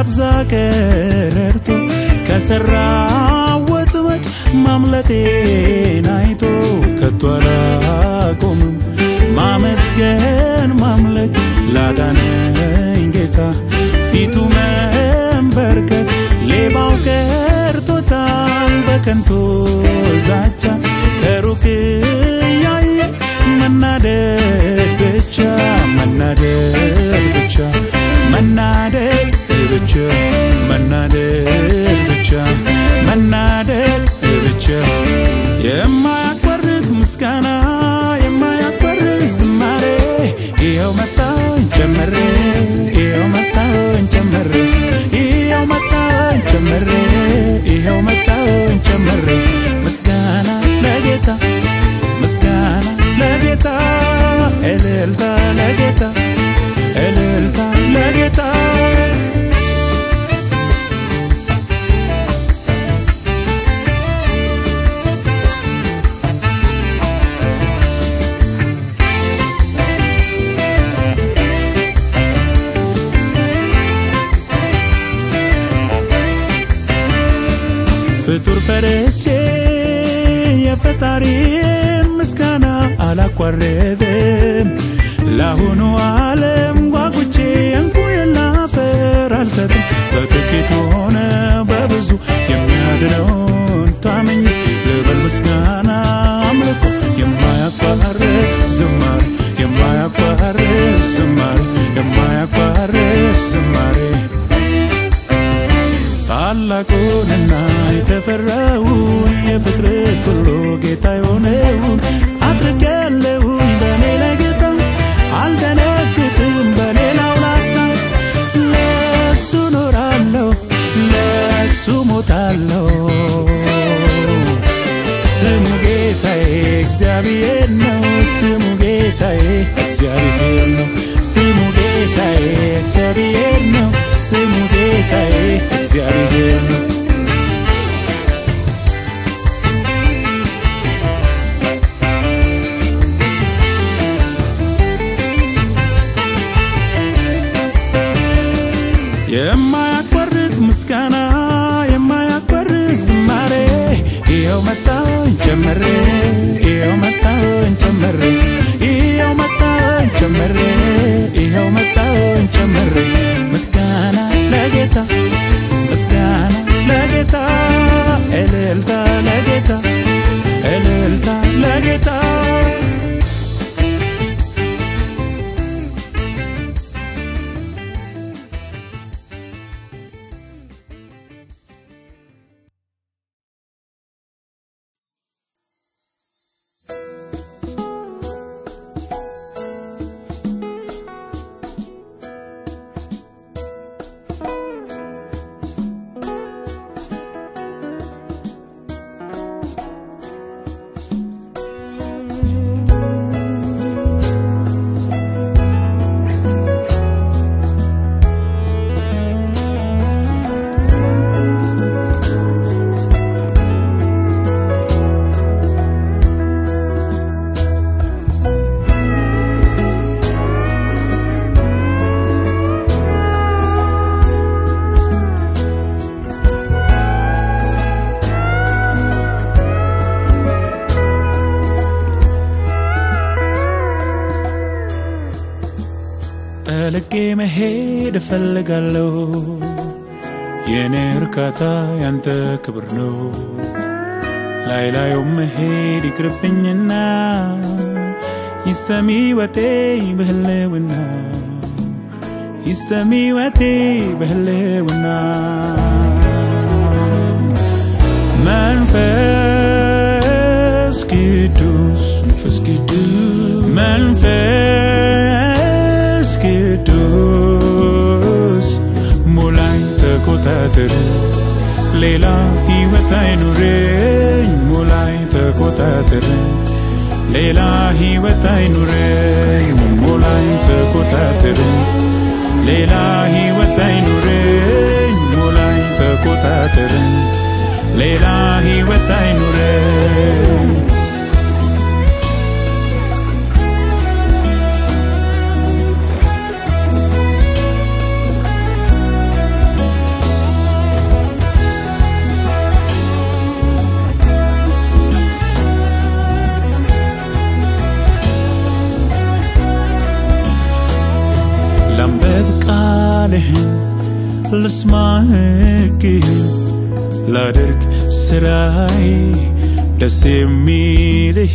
ላብዛ ቀረርቶ ከሰራው ወጥመድ ማምለጤን አይቶ ከቶ አላቆምም ማመስገን ማምለክ ላዳነኝ ጌታ ፊቱ መንበርከክ ሌባው ቀርቶታል በከንቱ ዛቻ ከሩቅ ያየ መናደድ ብቻ መናደድ ብቻ መናደድ ብቻ መናደድ ብቻ መናደድ ብቻ የማያቋርጥ ምስጋና የማያቋርጥ ዝማሬ ይኸው መጣኝ ጨመሬ ይኸው መጣኝ ጨመሬ ይኸው መጣኝ ጨመሬ ይኸው መጣኝ ጨመሬ ምስጋና ለጌታ ምስጋና ለጌታ እልልታ ለጌታ እልልታ ለጌታ ፍጡር ፈርቼ የፈጣሪን ምስጋና አላቋረጥም ለአሁኑ ዓለም ጓጉቼ እንቁ የላፈር አልሰጥም በጥቂት ሆነ በብዙ የሚያድነውን ታምኝ ልበል ምስጋና አምልኮ የማያቋርጥ ዝማሬ የማያቋርጥ ዝማሬ የማያቋርጥ ዝማሬ ታላቁንና የተፈራውን የፍጥረት ሁሉ ጌታ የሆነውን አድርጌያለሁኝ በእኔ ላይ ጌታ አልደነግጥም በሌላው ላፍታ ለሱ ኖራለሁ ለሱ ሞታለሁ ስሙ ጌታዬ እግዚአብሔር ነው ስሙ ጌታዬ እግዚአብሔር ነው ስሙ ጌታዬ እግዚአብሔር ነው ስሙ ጌታዬ እግዚአብሔር ነው የማያቋርጥ ምስጋና የማያቋርጥ ዝማሬ ይኸው መጣኝ ጨመሬ ይኸው መጣኝ ጨመሬ ይኸው መጣኝ ጨመሬ ይኸው መጣኝ ጨመሬ ምስጋና ለጌታ ምስጋና ለጌታ እልልታ ለጌታ እልልታ ለጌታ ጠልቄ መሄድ እፈልጋለሁ የእኔ እርካታ ያንተ ክብር ነው ላይ ላዩ መሄድ ይቅርብኝና ይስተሚ ወቴ በህልውና ይስተሚ ወቴ በህልውና መንፈስ ቅዱስ መንፈስ ቅዱስ መንፈስ ቅዱስ ሙላኝ ተቆጣጠር ሌላ ህይወት አይኑረኝ ሙላኝ ተቆጣጠር ሌላ ህይወት አይኑረኝ ሙላኝ ተቆጣጠር ሌላ ህይወት አይኑረኝ ሙላኝ ተቆጣጠር ሌላ ህይወት አይኑረኝ ቃልህን ልስማ ሕግህን ላድርግ ስራዬ ደስ የሚልህ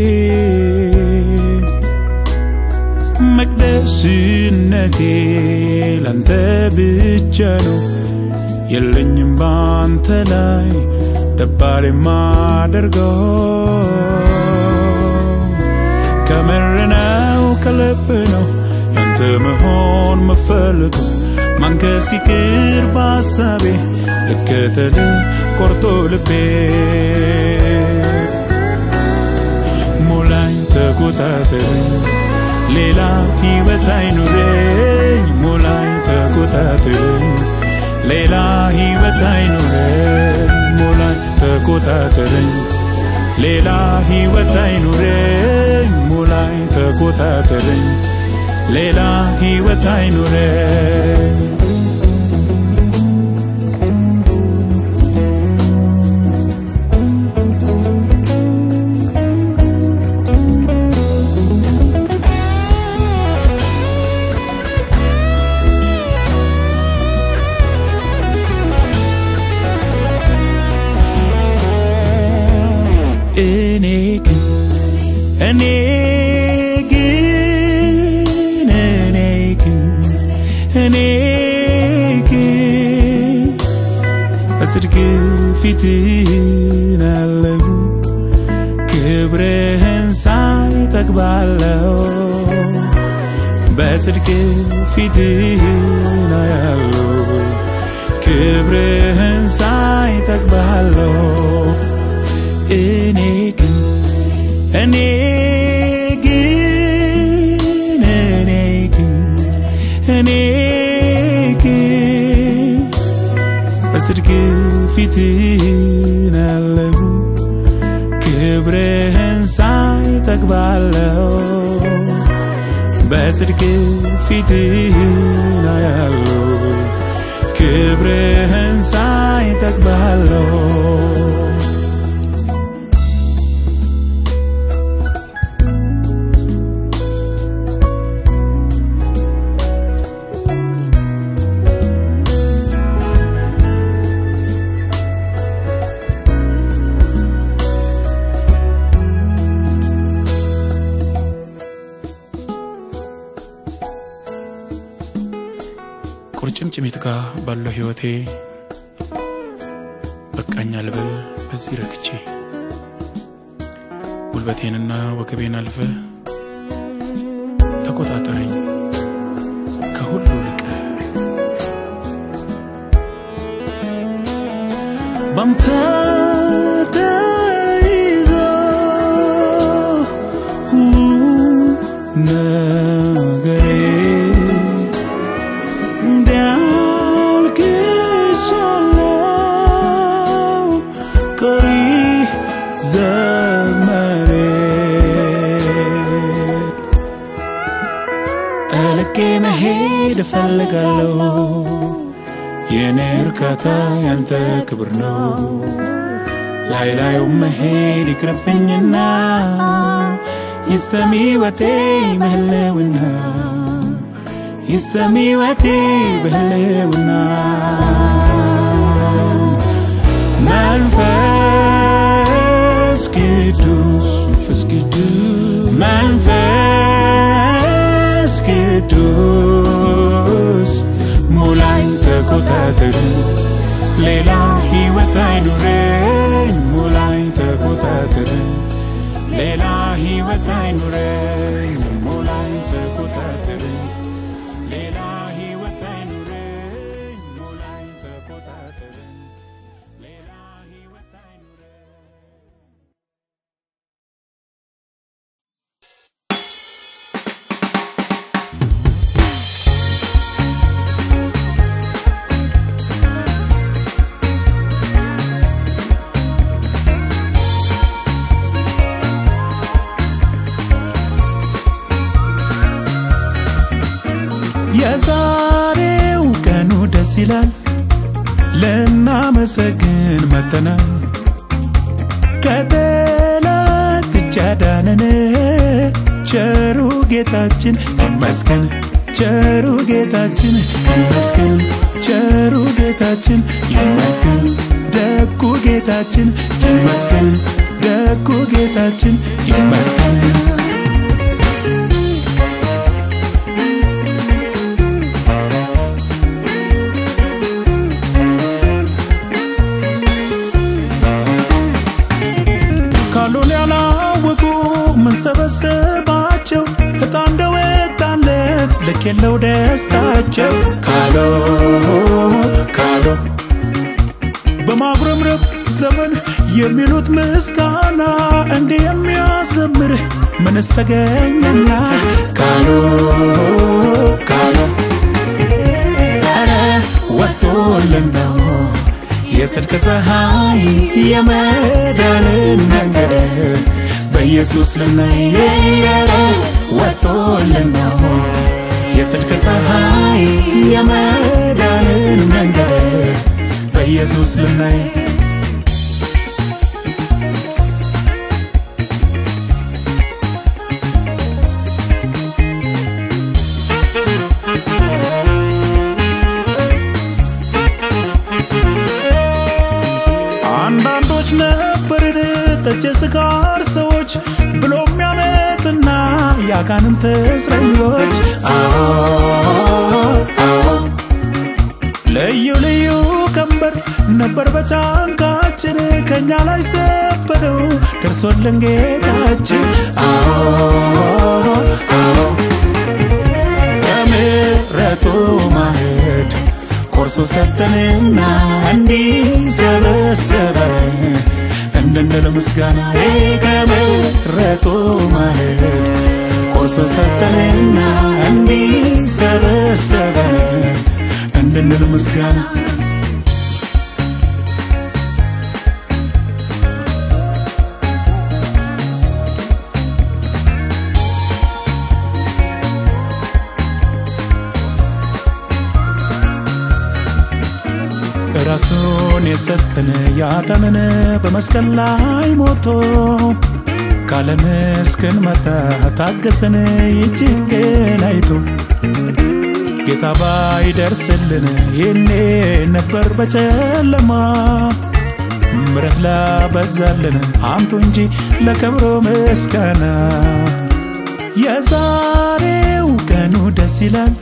መቅደስነቴ ላንተ ብቻ ነው የለኝም ባንተ ላይ ደባል የማደርገው ከምር ነው ከልብ ነው ያንተ መሆን መፈልገው ማንከስ ይቅር በሐሳቤ ልከተል ቆርጦ ልቤ ሙላኝ ተቆጣጠረኝ ሌላ ሕይወት አይኑረኝ ሙላኝ ተቆጣጠረኝ ሌላ ሕይወት አይኑረኝ ሙላኝ ተቆጣጠረኝ ሌላ ሕይወት አይኑረኝ ሙላኝ ተቆጣጠረኝ ሌላ ሕይወት አይኑረኝ እኔ ግን እኔ ግን እኔ ግን እኔ ግን በጽድቅ ፊትህን አለሁ ክብርህን ሳይ ጠግባለሁ በጽድቅ ፊትህን አያለሁ ክብርህን ሳይ ጠግባለሁ እኔ ግን እኔ ግን እኔ ግን እኔ ግን በጽድቅ ፊትህን አለሁ ክብርህን ሳይ ጠግባለሁ በጽድቅ ፊትህን አያለሁ ክብርህን ሳይ ጠግባለሁ ቁርጭምጭሚት ጋር ባለው ህይወቴ በቃኝ አልበል በዚህ ረክቼ ጉልበቴንና ወገቤን አልፈ ተቆጣጠረኝ ከሁሉ ልቀ ባንተ ተይዞ ሁሉ ነገሬ እንዳልክሻለው ቀሪ ዘመሬ ጠልቄ መሄድ እፈልጋለሁ የኔ እርካታ ያንተ ክብር ነው ላይ ላዩ መሄድ ይቅርብኝና ይስተሚ ወቴ ምህልውና ይስተሚ ወቴ በህልውና መንፈስ ቅዱስ መንፈስ ቅዱስ መንፈስ ቅዱስ ሙላኝ ተቆጣጠር ሌላ ህይወት አይኑረኝ ሙላኝ ተቆጣጠር ሌላ ህይወት አይኑረኝ ሙላኝ ተቆጣጠር ሌላ ህይወት አይኑረኝ ሙላኝ ተቆጣጠር ሌላ ህይወት አይኑረኝ የዛሬው ቀኑ ደስ ይላል ልናመሰግን መተናል ከጠላት እጅ ያዳነን ቸሩ ጌታችን ይመስገን ቸሩ ጌታችን ይመስገን ቸሩ ጌታችን ይመስገን ደጉ ጌታችን ይመስገን ደጉ ጌታችን ይመስገን ካሉን ያላወቁ ምንሰበሰባቸው እጣ እንደወጣለት ልክ የለው ደስታቸው ካሎ ካሎ በማጉረምረም ዘመን የሚሉት ምስጋና እንዲህ የሚያዘምር ምንስ ተገኘና ካሎ ካሎ ኧረ ወጥቶልን ነው የጽድቅ ፀሐይ የመዳንን መንገድ በኢየሱስ ልናይ ኧረ ወጥቶልን ነው የጽድቅ ፀሐይ የመዳንን መንገድ በኢየሱስ ልናይ አንዳንዶች ነበርን ጠጭ ስካር ሰዎች ብሎ የሚያመፅና የአጋንንት እስረኞች አዎ አዎ ልዩ ልዩ ቀንበር ነበር በጫንቃችን ከእኛ ላይ ሰበረው ደርሶልን ጌታችን አዎ አዎ ከምሕረቱ ማዕድ ቆርሶ ሰጠንና እንዲሰበሰበን እንድንል ምስጋና ከምሕረቱ ማዕድ ቆርሶ ሰጠንና እንዲሰበሰበን እንድንል ምስጋና ራሱን የሰጠን ያዳነን በመስቀል ላይ ሞቶ ካለም እስክንመጣ ታገሰን ይችን አይቶ ጌታ ባይደርስልን ይኔ ነበር በጨለማ ምረት ላበዛልን አንቱ እንጂ ለክብሩ ምስጋና የዛሬው ቀኑ ደስ ይላል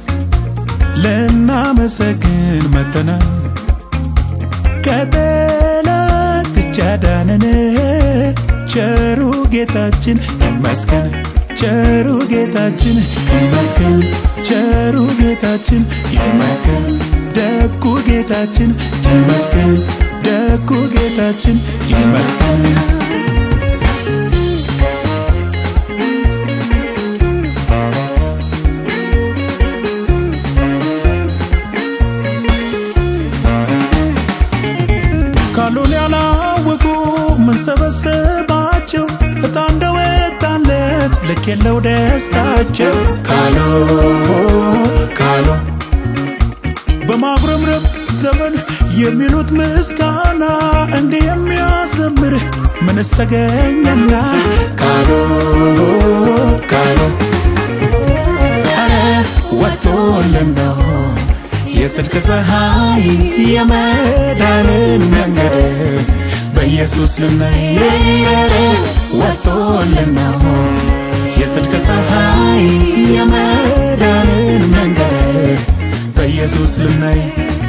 ልናመሰግን መተናል ከጠላት እጅ አዳነን ቸሩ ጌታችን ይመስገን ቸሩ ጌታችን ይመስገን ቸሩ ጌታችን ይመስገን ደጉ ጌታችን ይመስገን ደጉ ጌታችን ይመስገን ካሉን ያላወቁ ምንሰበሰባቸው እጣ እንደወጣለት ልክ የለው ደስታቸው ካሎ ካሎ በማጉረምረም ዘመን የሚሉት ምስጋና እንዲህ የሚያዘምር ምንስ ተገኘና ካሎ ካሎ ኧረ ወጥቶልን ነው የጽድቅ ፀሐይ የመዳንን መንገድ በኢየሱስ ልናይ ኧረ ወጥቶልን ነው የጽድቅ ፀሐይ የመዳንን መንገድ በኢየሱስ ልናይ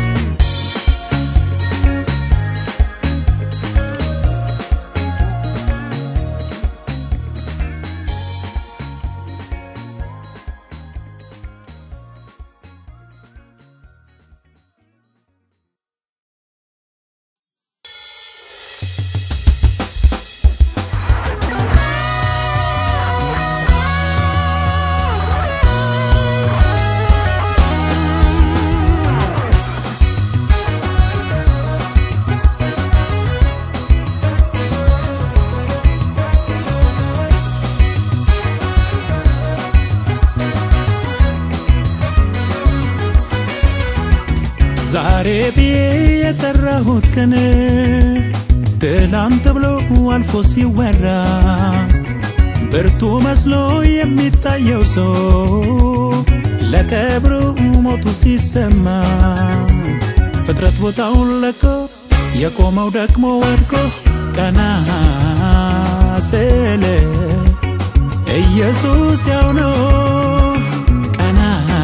ዛሬ ብዬ የጠራሁት ቀን ትላንት ብሎ አልፎ ሲወራ ብርቱ መስሎ የሚታየው ሰው ለቀብሩ ሞቱ ሲሰማ ፍጥረት ቦታውን ለቆ የቆመው ደግሞ ወድቆ ቀና ስል ኢየሱስ ያው ነው ቀና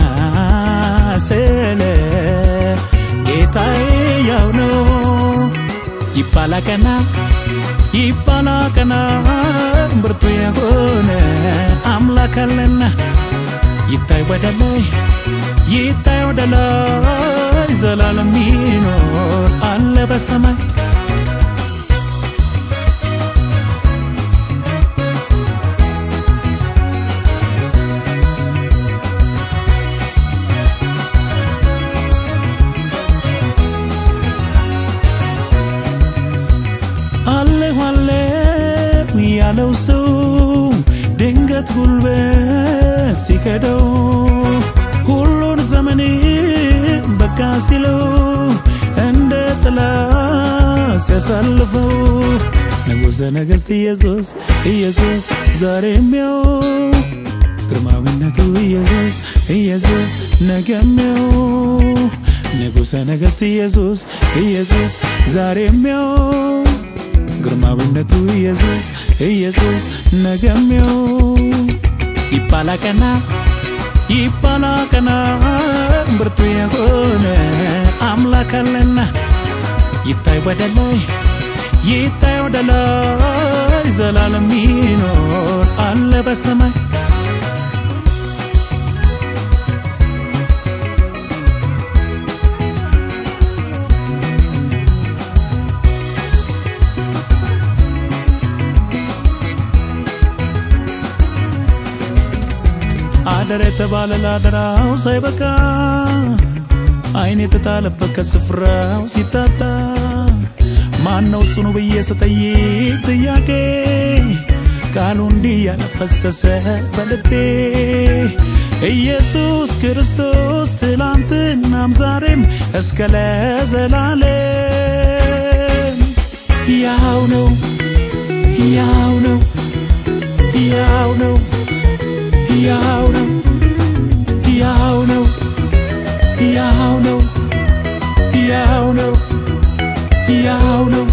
ስል ጌታዬ ያው ነው ይባላ ቀና ይባላ ቀና ብርቱ የሆነ አምላክ አለና ይታይ ወደ ላይ ይታይ ወደ ላይ ዘላለም ይኖር አለ በሰማይ አለሁ አለሁ ያለው ሰው ድንገት ጉልበት ሲከደው ሁሉን ዘመን በቃ ሲለው እንደ ጥላ ሲያሳልፈው ንጉሠ ነገሥት ኢየሱስ ኢየሱስ ዛሬም ያው ግርማዊነቱ ኢየሱስ ኢየሱስ ነገም ያው ንጉሠ ነገሥት ኢየሱስ ኢየሱስ ዛሬም ያው ግርማዊነቱ ኢየሱስ ኢየሱስ ነገም ያው ይባላ ቀና ይባላ ቀና ብርቱ የሆነ አምላክ አለና ይታይ ወደ ላይ ይታይ ወደ ላይ ዘላለም ይኖር አለ በሰማይ አደረ የተባለ ላደራው ሳይበቃ አይን የተጣለበት ከስፍራው ሲታጣ ማነው ጽኑ ብዬ ስጠይቅ ጥያቄ ቃሉ እንዲህ ያነፈሰሰ በልቤ ኢየሱስ ክርስቶስ ትላንትናም ዛሬም እስከ ለዘላለም ያው ነው ያው ነው ያው ነው ያው ነው ያው ነው ያው ነው ያው ነው ያው ነው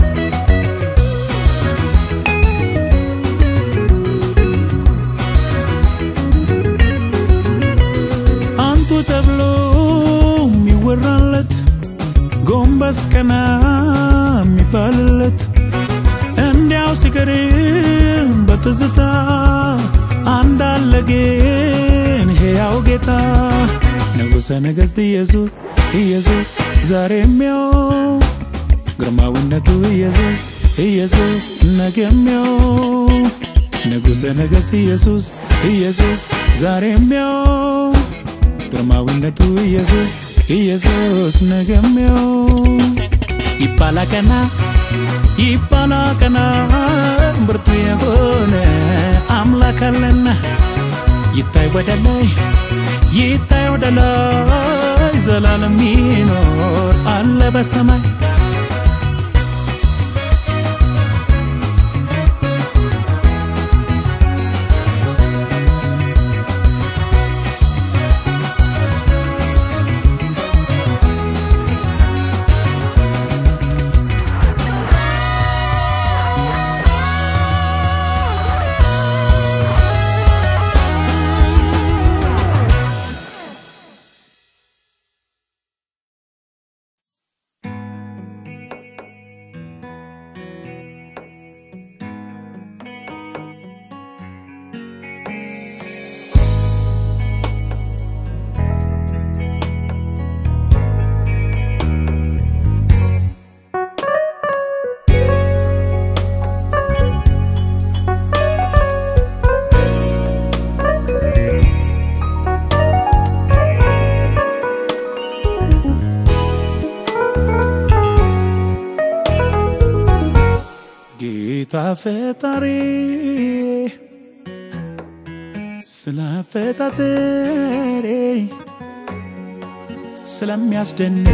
አንቱ ተብሎ የሚወራለት ጎንበስ ቀና የሚባልለት እንዲያው ሲቀርም በትዝታ አንዳለ ግን ሕያው ጌታ ንጉሠ ነገሥት ኢየሱስ ኢየሱስ ዛሬም ያው ግርማዊነቱ ኢየሱስ ኢየሱስ ነገም ያው ንጉሠ ነገሥት ኢየሱስ ኢየሱስ ዛሬም ያው ግርማዊነቱ ኢየሱስ ኢየሱስ ነገም ያው ይባላ ቀና ይባላ ቀና ብርቱ የሆነ አምላክ አለና ይታይ ወደ ላይ ይታይ ወደ ላይ ዘላለም ይኖር አለ በሰማይ ጌታ ፈጣሪ ስለ አፈጣጠሬ ስለሚያስደንቅ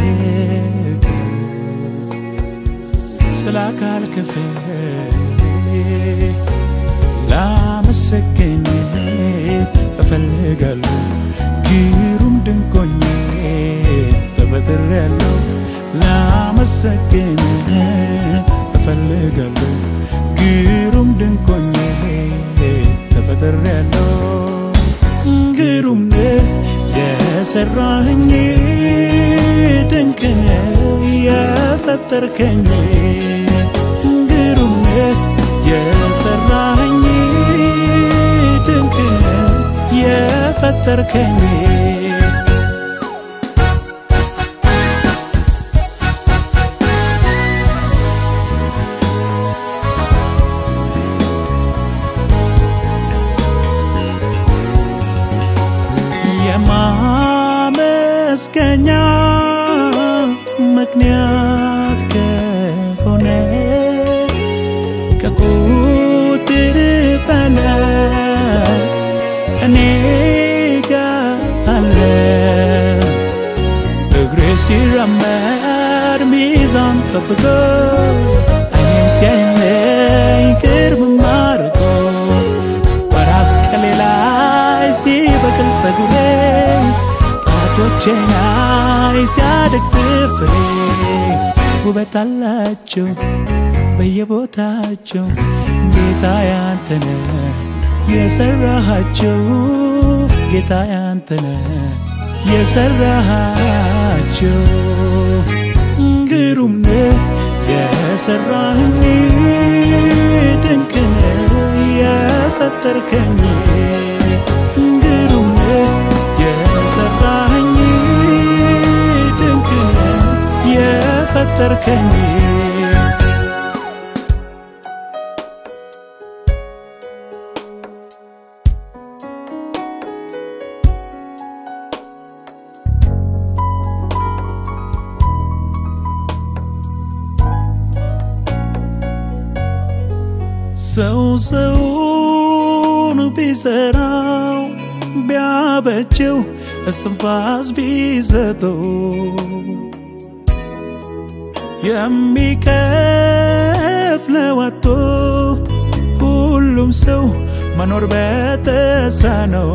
ስለ አካል ክፍል ላመሰግን እፈልጋለሁ ግሩም ድንቆኜ ተፈጥሬያለሁ ላመሰግን እፈልጋለሁ ግሩም ድንቆኜ ተፈጥሬያለሁ ግሩም ነህ የሰራኸኝ ድንቅ ነህ የፈጠርከኝ ግሩም ነህ የሰራኸኝ ድንቅ ነህ የፈጠርከኝ የማመስገኛ ምክንያት ከሆነ ከቁጥር በላይ እኔ ጋር አለ እግሬ ሲራመድ ሚዛን ጠብቆ እኔም ሲያየኝ ቅርብ አድርጎ በራስ ቅሌ ላይ ሲበቅል ጸጉሬ ጣቶቼ ላይ ሲያድግ ጥፍሬ ውበት አላቸው በየቦታቸው ጌታ ያንተነ የሰራሃቸው ጌታ ያንተነ የሰራሃቸው ግሩም ነህ የሰራህኝ ድንቅ ነህ የፈጠርከኝ ግሩም ነህ የሰራህኝ ድንቅ ነህ የፈጠርከኝ ሰው ሰውን ቢሰራው ቢያበጀው እስትንፋስ ቢሰጠው የሚከፍለው አጥቶ ሁሉም ሰው መኖር በተሳነው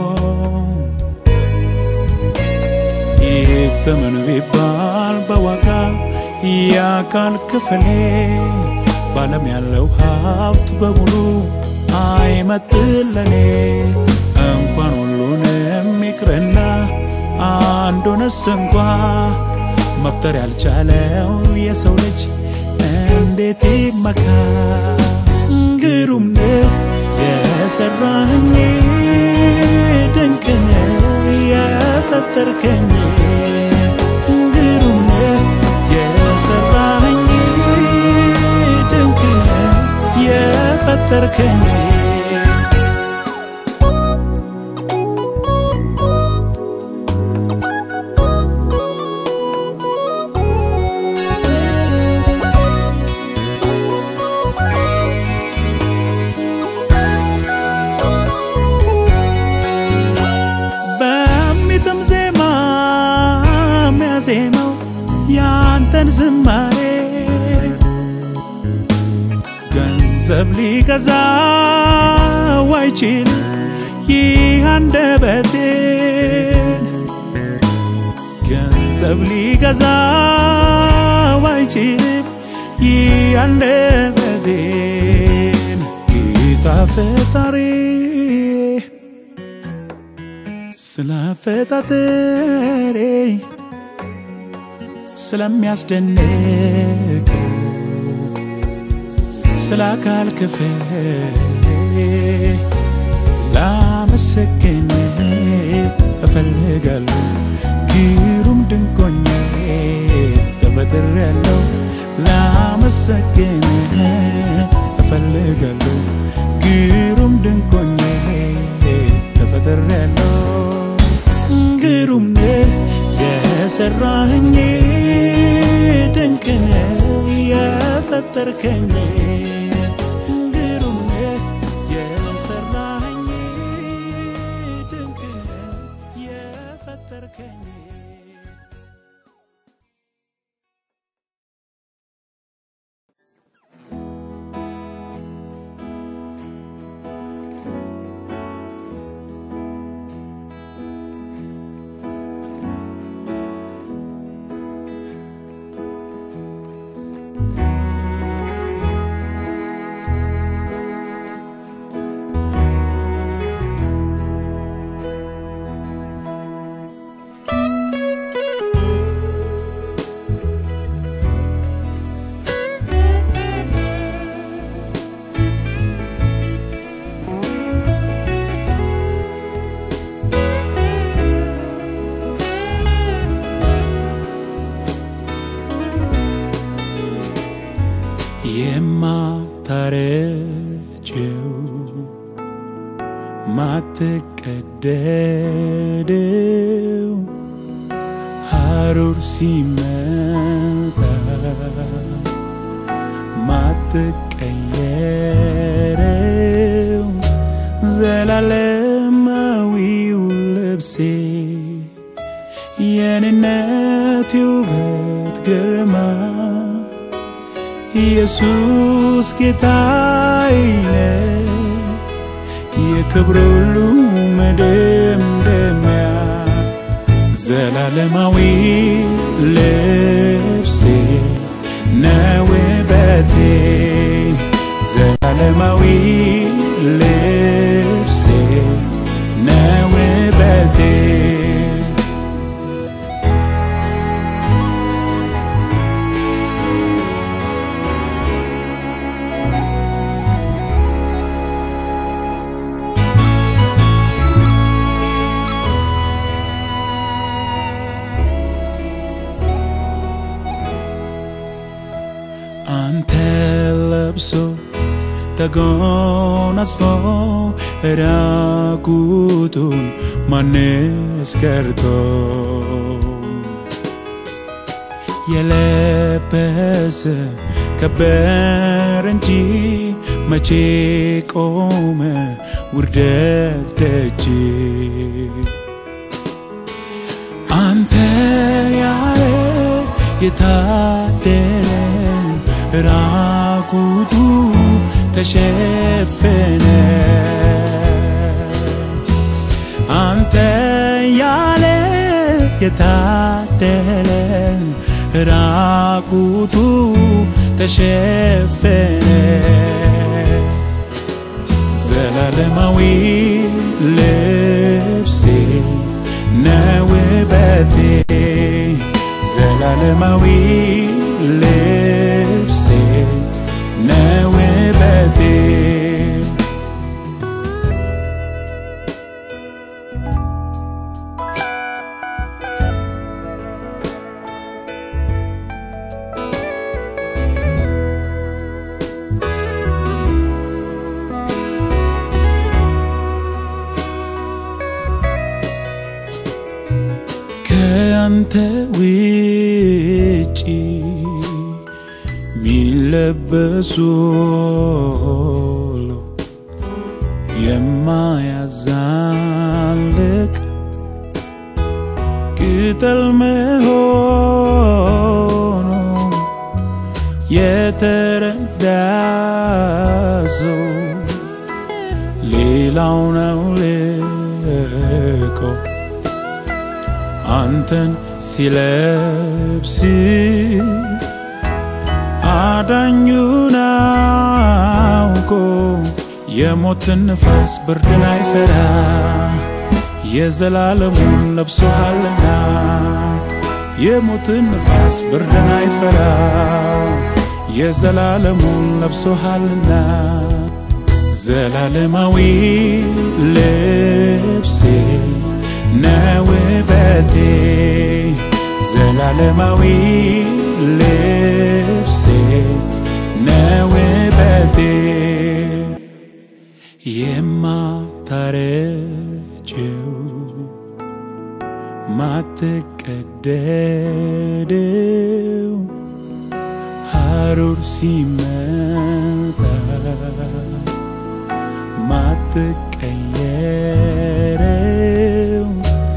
ይተመን ቢባል በዋጋ የአካል ክፍሌ ባለም ያለው ሀብት በሙሉ አይመጥለኔ እንኳን ሁሉንም ይቅርና አንዱንስ እንኳ መፍጠር ያልቻለው የሰው ልጅ እንዴት ይመካ? ግሩም ነህ የሰራህኝ ድንቅ ነህ የፈጠርከኝ ግሩም ነህ የሰራህኝ ድንቅ ነህ የፈጠርከኝ በሚጥም ዜማ የሚያዜመው ያንተን ዝማሬ ገንዘብ ሊገዛው አይችል ይህ አንደበቴን ገንዘብ ሊገዛው አይችልም ይህ አንደበቴን ጌታ ፈጣሪ ስላፈጣጠሬ ስለሚያስደንቀው ስለ አካል ክፍሌ ላመሰግን እፈልጋለሁ ግሩም ድንቆኜ ተፈጥሬያለሁ ላመሰግን እፈልጋለሁ ግሩም ድንቆኜ ተፈጥሬያለሁ ግሩም ነህ የሰራኸኝ ድንቅ ነህ የፈጠርከኝ ግሩም ነህ የሰራኸኝ ድንቅ ነህ የፈጠርከኝ የማታረጀው ማትቀደደው ሐሩር ሲመጣ ማትቀየረው ዘላለማዊው ልብሴ የኔነት ውበት ግርማ ኢየሱስ ጌታዬ ነው የክብር ሁሉ መደምደሚያ ዘላለማዊ ልብሴ ነው ውበቴ ዘላለማዊ ልብሴ ነው ውበቴ አንተ ለብሶ ተጎናጽፎ ራቁቱን ማንስ ቀርቶ የለበሰ ከበር እንጂ መቼ ቆመ ውርደት ደጅ አንተ ያለ የታደለ ራቁቱ ተሸፈነ አንተ ያለ የታደለ ራቁቱ ተሸፈነ ዘላለማዊ ልብሴ ነው ውበቴ ዘላለማዊ ልብሴ ነው ውበቴ ከአንተ ውጪ ሚለበሱ ሁሉ የማያዛልቅ ቅጠል መሆኑ የተረዳ ሰው ሌላው ነው ልቆ አንተን ሲለብስ አዳኙን አውቆ የሞትን ንፋስ ብርድን አይፈራ የዘላለሙን ለብሶሃልና የሞትን ንፋስ ብርድን አይፈራ የዘላለሙን ለብሶሃልና ዘላለማዊ ልብሴ ነው ውበቴ ዘላለማዊ ልብሴ ነው ውበቴ የማታረጀው ማትቀደደው ሐሩር ሲመጣ ማትቀየረው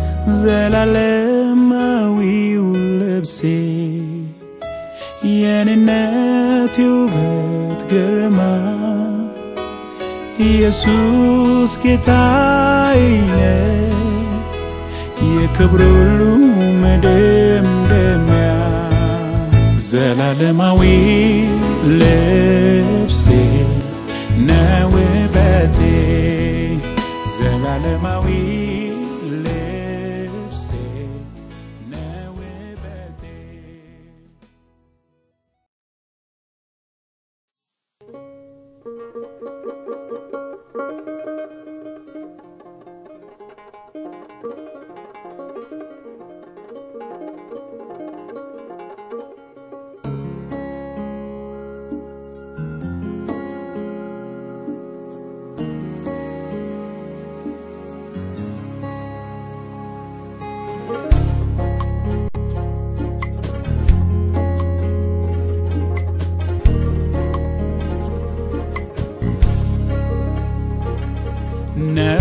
ዘላለማዊው ልብሴ የኔነት ውበት ግርማ ኢየሱስ ጌታዬ ነው የክብር ሁሉ መደምደሚያ ዘላለማዊ ልብሴ ነው ውበቴ ዘላለማዊ ልብሴ ነው ውበቴ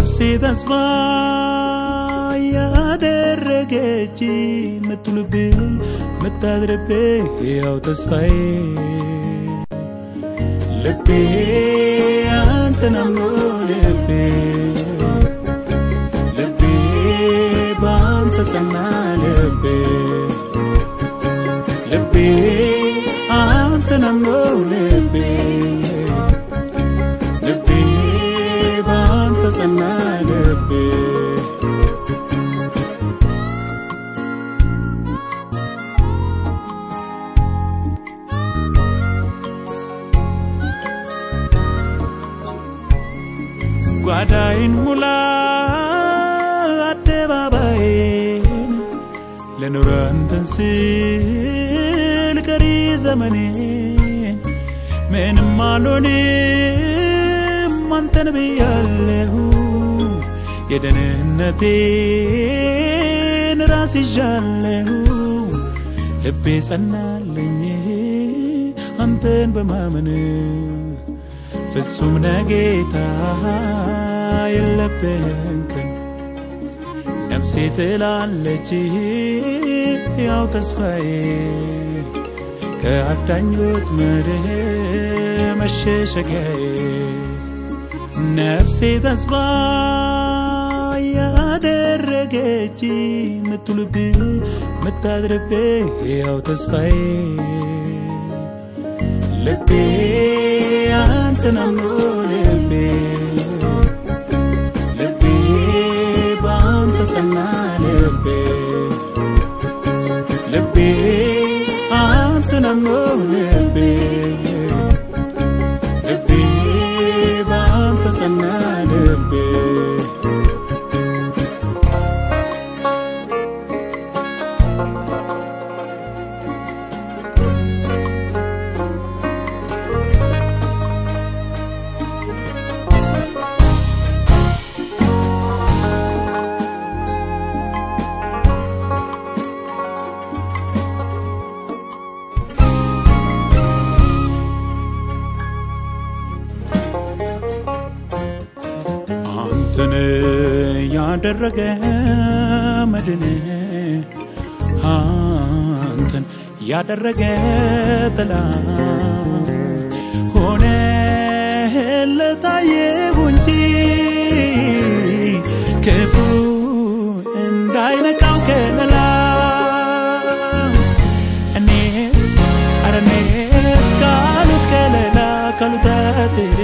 ነፍሴ ተስፋ ያደረገች ምትሉብ ምታድርብ ያው ተስፋዬ ልቤ አንተን አምኖ ልቤ ልቤ በአንተ ጸና ልቤ ልቤ አንተን አምኖ ልቤ ልቤ በአንተ ጸና ልቤ ጓዳይን ሙላ አደባባይን ለኑረ አንተን ስል ቀሪ ዘመኔን ምንም አልሆንም አንተን ብያለሁ የደህንነቴን ራስ ይዣለሁ ልቤ ጸናልኝ አንተን በማመን ፍጹም ነጌታ የለብህን ቀን ነፍሴ ትላለች ያው ተስፋዬ ከአዳኞች ምድር መሸሸጊያዬ ነፍሴ ተስፋ ያደረገች ምትሉብ ምታድርብ ያው ተስፋዬ ልቤ አንተን አምኖ ልቤ ልቤ በአንተ ጸና ልቤ ልቤ አንተን አምኖ ልቤ ልቤ በአንተ ጸና ልቤ አንተን ያደረገ መድን አንተን ያደረገ ጥላ ሆነ ለታየሁ እንጂ ክፉ እንዳይነቃው ከለላ እኔስ አረ እኔስ ካሉት ከለላ ካሉት አጥሬ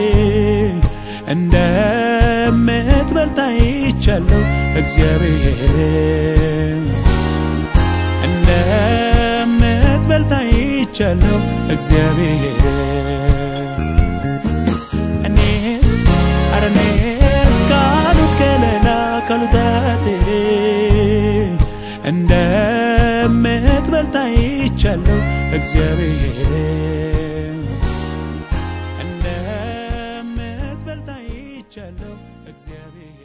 እንደምትበልጥ አይቻለሁ እግዚአብሔር እንደምትበልጥ አይቻለሁ እግዚአብሔር እኔስ አረ እኔስ ካሉት ከለላ ካሉት አጥሬ እንደምትበልጥ አይቻለሁ እግዚአብሔር እንደምትበልጥ አይቻለሁ እግዚአብሔር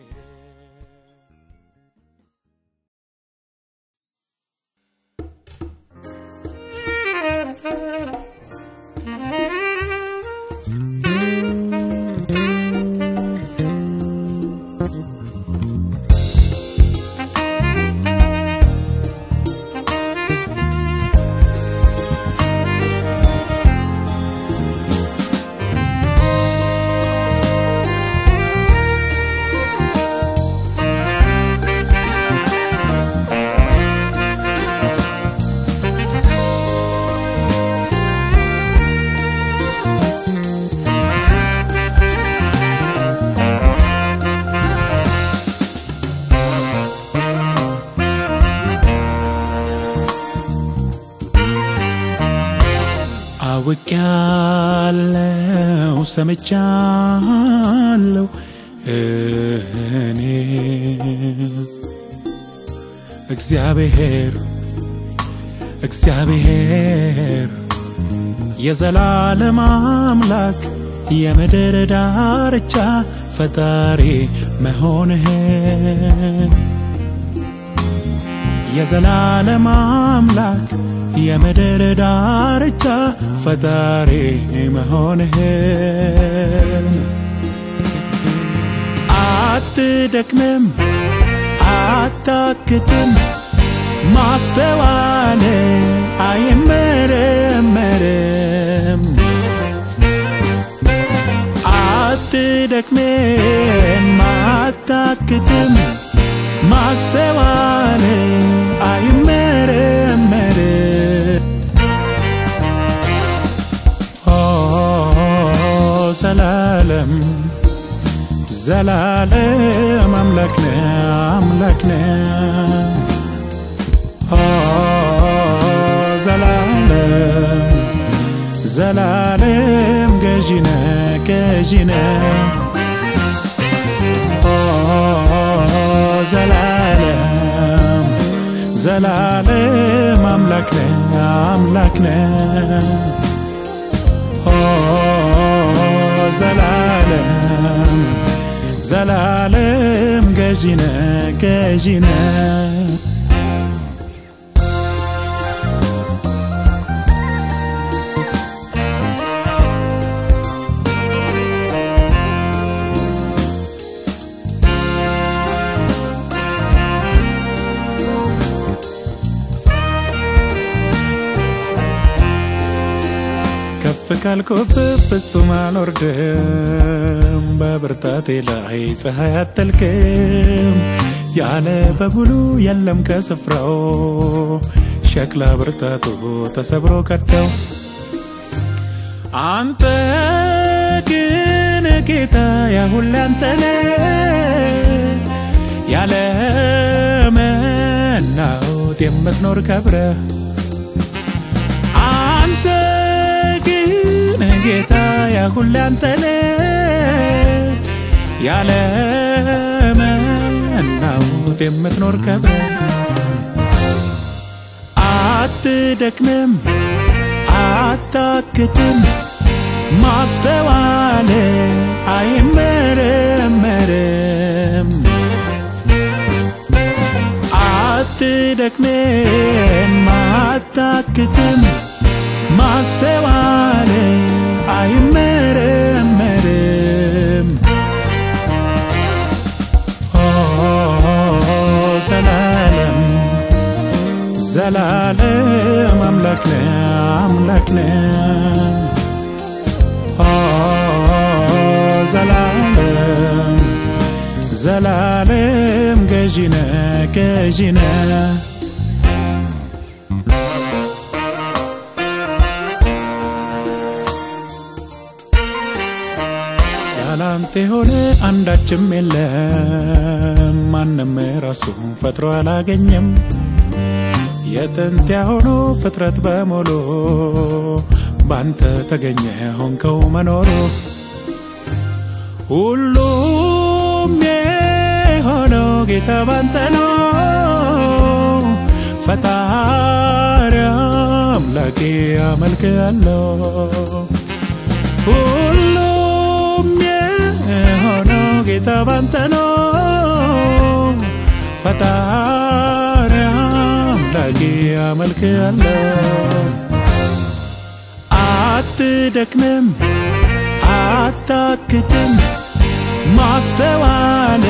አውቄያለሁ ሰምቻለሁ እኔ እግዚአብሔር እግዚአብሔር የዘላለም አምላክ የምድር ዳርቻ ፈጣሪ መሆንህን የዘላለም አምላክ የምድር ዳርቻ ፈጣሪ መሆንህን አትደክምም አታክትም ማስተዋል አይመረመርም አትደክምም አታክትም ማስተዋል አይመረመርም ኦ ዘላለም ዘላለም አምላክ ነህ አምላክ ነህ ኦ ዘላለም ዘላለም ገዢ ነህ ገዢ ነህ ኦ ዘላለም ዘላለም አምላክ ነህ አምላክ ነህ ኦ ዘላለም ዘላለም ገዢ ነህ ገዢ ነህ ከፍ ካልኩብ ፍጹም አልወርድም፣ በብርታቴ ላይ ፀሐይ አትጠልቅም። ያለ በሙሉ የለም ከስፍራው ሸክላ ብርታቱ ተሰብሮ ቀደው አንተ ግን ጌታ ያሁን አንተ ያለ መናወጥ የምትኖር ከብረህ አንተ ግን ጌታ ያሁን አንተ ያለ መናወጥ የምትኖር ከብረህ አትደክምም አታክትም ማስተዋል አይመረመርም አትደክምም አታክትም ማስተዋል አይመረመርም ኦ ዘላለም ዘላለም አምላክ ነህ አምላክ ነህ ኦ ዘላለም ዘላለም ገዢ ነህ ገዢ ነህ ያላንተ የሆነ አንዳችም የለም ማንም ራሱን ፈጥሮ አላገኘም የጥንት ያሆኑ ፍጥረት በሙሉ ባንተ ተገኘ ሆንከው መኖሩ ሁሉም የሆነው ጌታ ባንተ ነው ፈጣሪ አምላኬ አመልክ ያለው ሁሉም የሆነው ጌታ ባንተ ነው ፈጣሪ አምላኬ አመልክ ያለው አትደክምም አታክትም ማስተዋል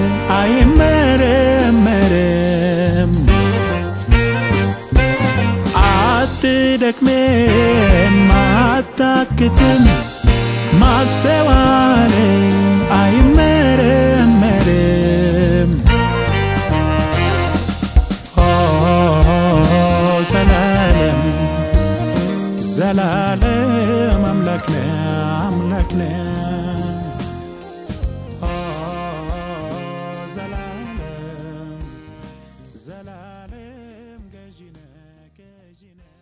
አይመረመርም አትደክምም አታክትም ማስተዋል አይመረመርም ኦ ዘላለም ዘላለም አምላክ ነህ አምላክ ነህ ኦ ዘላለም ዘላለም ገዢ ነህ ገዢ ነህ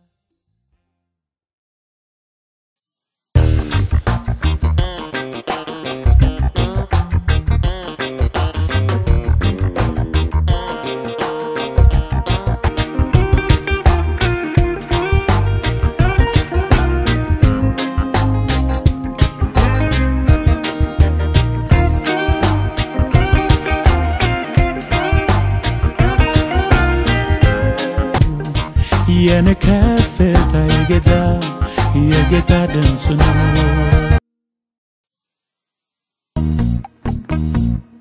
የኔ ከፍታ የጌታ የጌታ ድምፅ ነው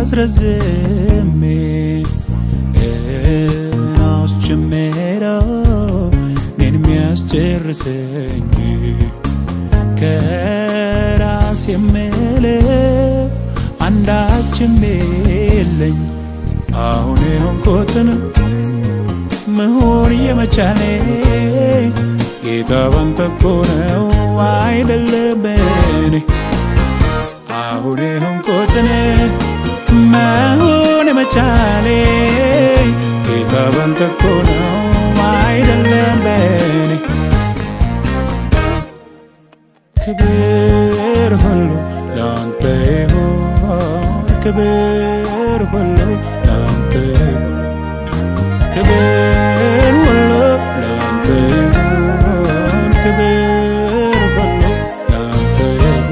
አስረዝሜ አስጀመረው እኔን የሚያስጨርሰኝ ከራስ የምለው አንዳችም የለኝ አሁን የሆንኩትን መሆን የመቻሌ ጌታ ባንተ እኮ ነው አይደለም በኔ አሁን የሆንኩትን መሆን የመቻሌ ጌታ ባንተ እኮ ነው አይደለም በኔ ክብር ሁሉ ለአንተ ይሁን ክብር ሁሉ ለአንተ ይሁን ክብር ሁሉ ለአንተ ይሁን ክብር ሁሉ ለአንተ ይሁን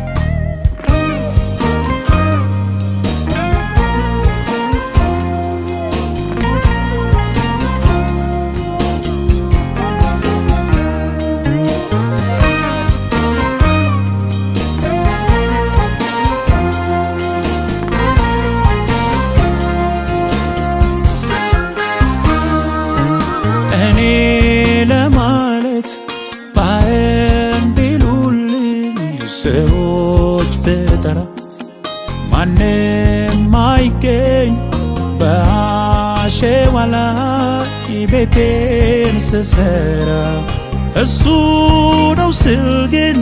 እኔ ለማለት ባይን ቢሉልኝ ሰዎች ብጠራ ማንም አይገኝ በአሸዋ ላይ ቤቴን ስሰራ እሱ ነው ስል ግን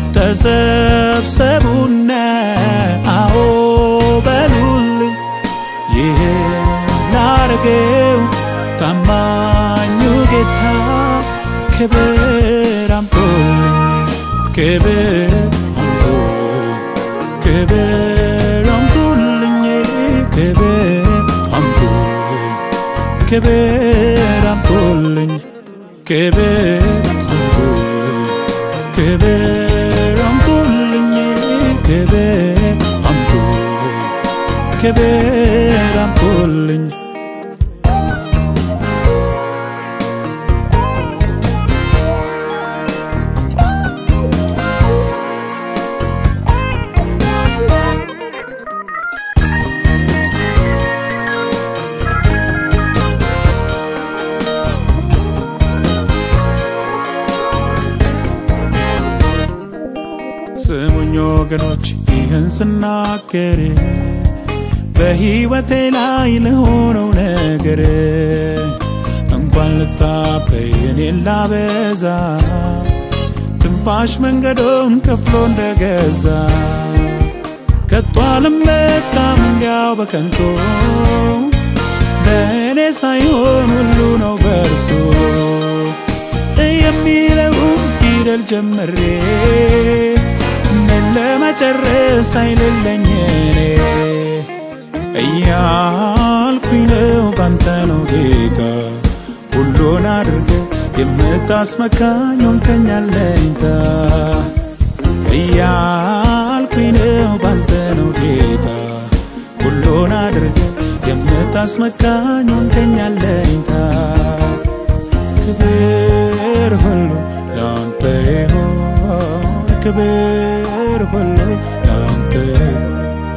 ተሰብሰቡና አዎ በሉልኝ ይህን ላረገው ታማኙ ጌታ ክብር አምጦልኝ ክብር አምጦልኝ ክብር አምጦልኝ ክብር አምጦልኝ ክብር አምጦልኝ ክብር አምጦልኝ ክብር አምጦልኝ ክብር አምጦልኝ ክብር አምጦልኝ ስሙኝ ወገኖች ይህን ስናገር በሕይወቴ ላይ ለሆነው ነገር እንኳን ልታበይ እኔን ላበዛ ትንፋሽ መንገዱን ከፍሎ እንደገዛ ከቶ አልመካም እንዲያው በከንቱ በእኔ ሳይሆን ሁሉ ነው በእርሱ የሚለውን ፊደል ጀምሬ ምን ለመጨረስ አይልለኝ እኔ እያልኩኝ ነው ባንተ ነው ጌታ ሁሉን አድርገ የምታስመካኝ ሆንከኝ አለኝታ እያልኩኝ ነው ባንተ ነው ጌታ ሁሉን አድርገ የምታስመካኝ ሆንከኝ አለኝታ ክብር ሁሉ ለአንተ ይሁን ክብር ሁሉ ለአንተ ይሁን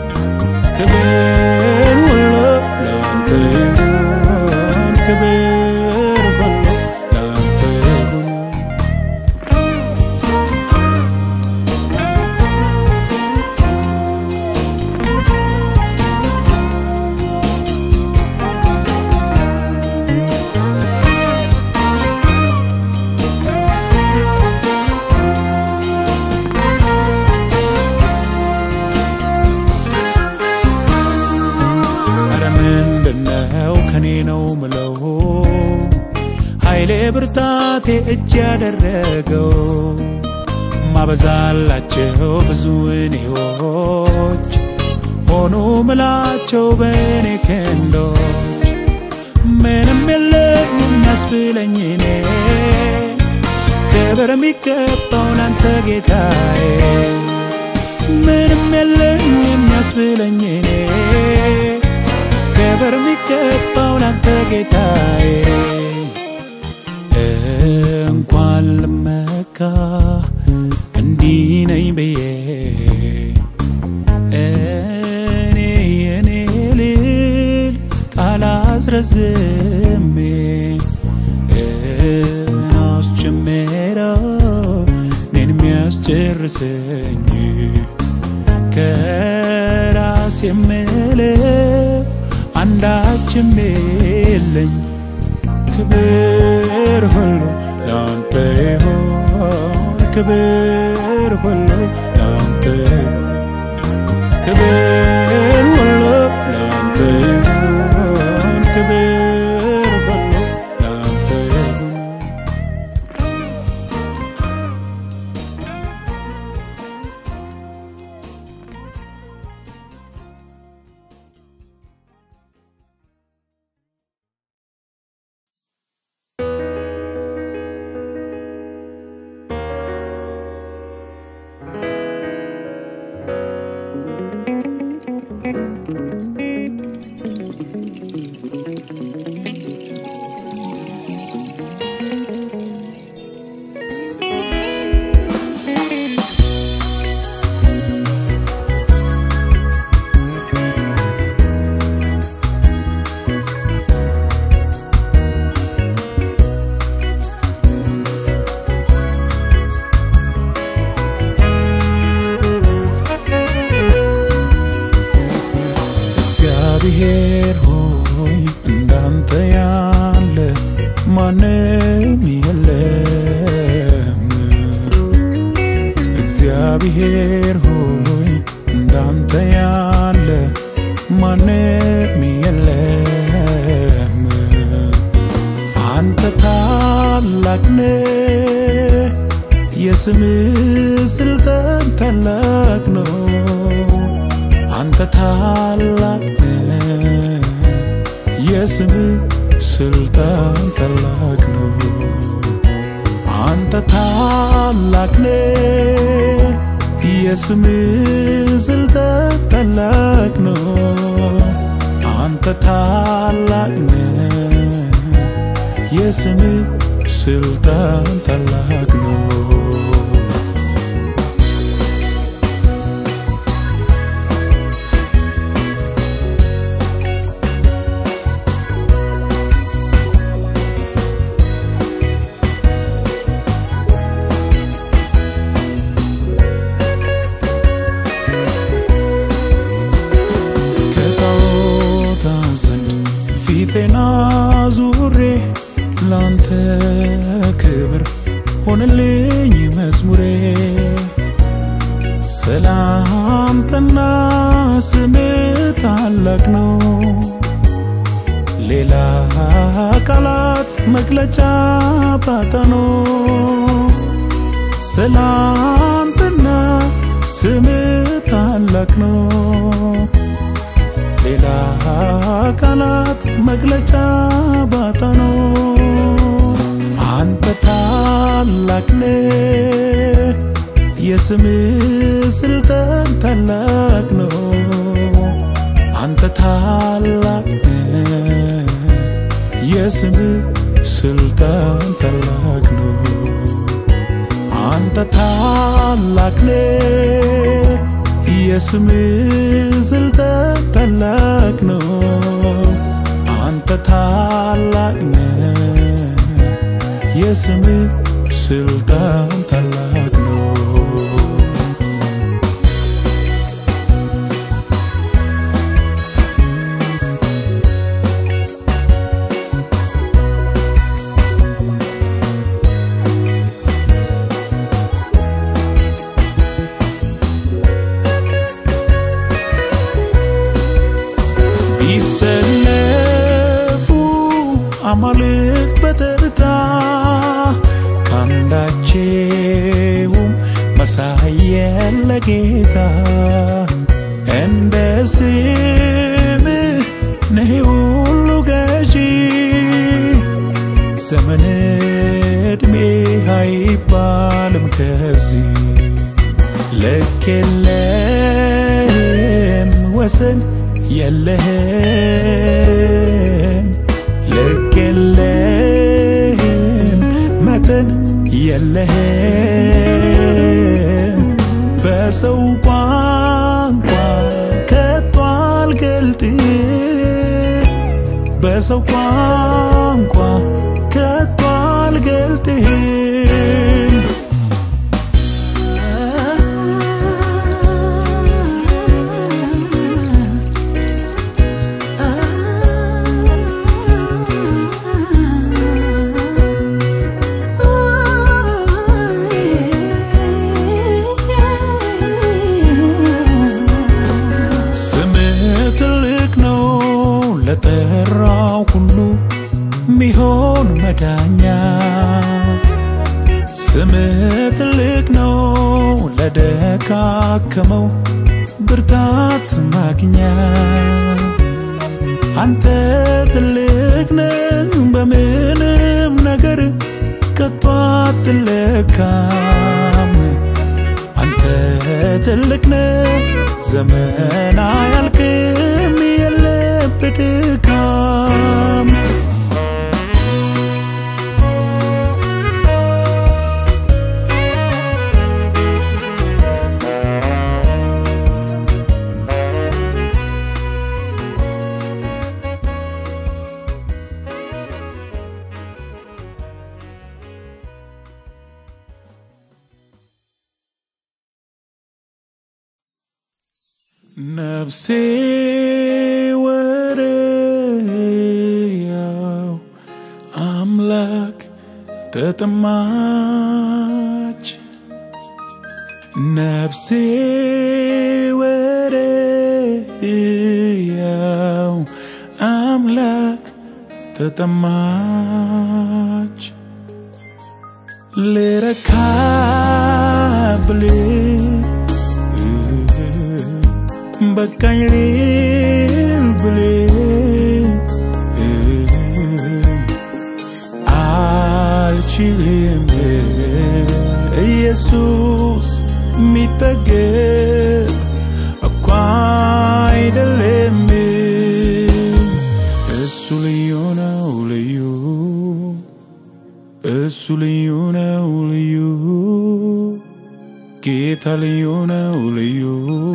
ክብር ሁሉ ለአንተ ይሁን ክብር ሁሉ ለአንተ ይሁን ኧረ ምንድነው ከኔ ነው ምለው ኃይሌ ብርታቴ እጅ ያደረገው ማበዛላቸው ብዙ እኔዎች ሆኑ ምላቸው በእኔ ክንዶች ምንም የለኝ የሚያስብለኝ እኔ ክብር የሚገባው ላንተ ጌታዬ ምንም የለኝ የሚያስብለኝ እኔ ክብር የሚገባው ላንተ ጌታዬ እንኳን ልመካ እንዲህ ነኝ ብዬ እኔ የኔ አስረዝሜ አስጀመረው እኔን የሚያስጨርሰኝ ከራስ የምለው አንዳችም የለኝ ክብር ሁሉ ላንተ ይሆን ክብር ሁሉ ላንተ ይሆን ክብር ሁሉ ላንተ ይሆን ክብር ሁሉ ላንተ ይሆን እግዚአብሔር ሆይ እንዳንተ ያለ ማንም የለም። እግዚአብሔር ሆይ እንዳንተ ያለ ማንም የለም። አንተ ታላቅ ነህ፣ የስምህ ስልጣን ታላቅ ነው። አንተ ታላቅ ነህ፣ የስምህ ስልጣን ታላቅ ነው። አንተ ታላቅ ነህ፣ የስምህ ስልጣን ታላቅ ነው። አንተ ታላቅ ነህ፣ የስምህ ስልጣን ታላቅ ነው። ከጣዖታት ዘንድ ፊቴን አዙሬ ላንተ ክብር ሆነልኝ መዝሙሬ ሰላምታና ስም ታላቅ ነው ሌላ ቃላት መግለጫ ባጣ ነው ሰላምታና ስም ታላቅ ነው ሌላ ቃላት መግለጫ ባጣ ነው። አንተ ታላቅ ነህ፣ የስምህ ስልጣን ታላቅ ነው። አንተ ታላቅ ነህ፣ የስምህ ስልጣን ታላቅ ነው። አንተ ታላቅ ነህ፣ የስምህ ስልጣን ታላቅ ነው። አንተ ታላቅ ነህ፣ የስምህ ስልጣን ታላቅ ነው። ቢሰለፉ አማልክት በተርታ ካንዳቸውም መሳይ የለ ጌታ እንደ ስምህ ነህ ሁሉ ገዢ ዘመን ዕድሜ አይባልም ከዚህ ልክ የለህም ወሰን የለህም ልክ የለህም መጠን የለህም በሰው ቋንቋ ከቶ አልገልጥም በሰው ቋንቋ ከቶ አልገልጥህም ስምህ ትልቅ ነው ለጠራው ሁሉ ሚሆን መዳኛ ስምህ ትልቅ ነው ለደካከመው ብርታት ማግኛ አንተ ትልቅ ነህ በምንም ነገር ከቶ አትለካም አንተ ትልቅ ነህ ዘመን አያልቅም የለብ ድካም ነፍሴ ወረያው አምላክ ተጠማች ነፍሴ ወረያው አምላክ ተጠማች ልረካ ብልህ በቃኝ ልል ብልህ አልችልም ኢየሱስ የሚጠገብ እኮ አይደለም እሱ ልዩ ነው ልዩ እሱ ልዩ ነው ልዩ ጌታ ልዩ ነው ልዩ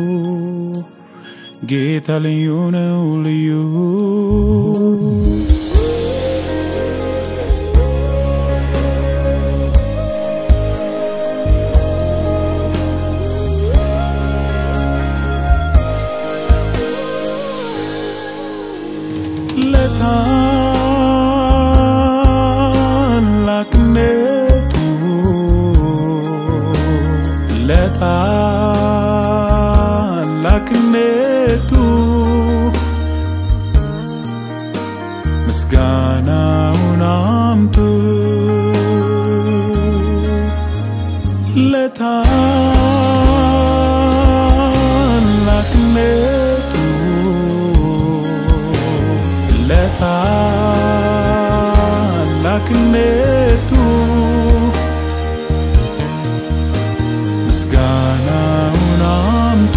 ጌታ ልዩ ነው ልዩ ለታላቅነቱ ለታላቅነቱ ምስጋናውን አምጡ ለታላቅነቱ ለታላቅነቱ ምስጋናውን አምጡ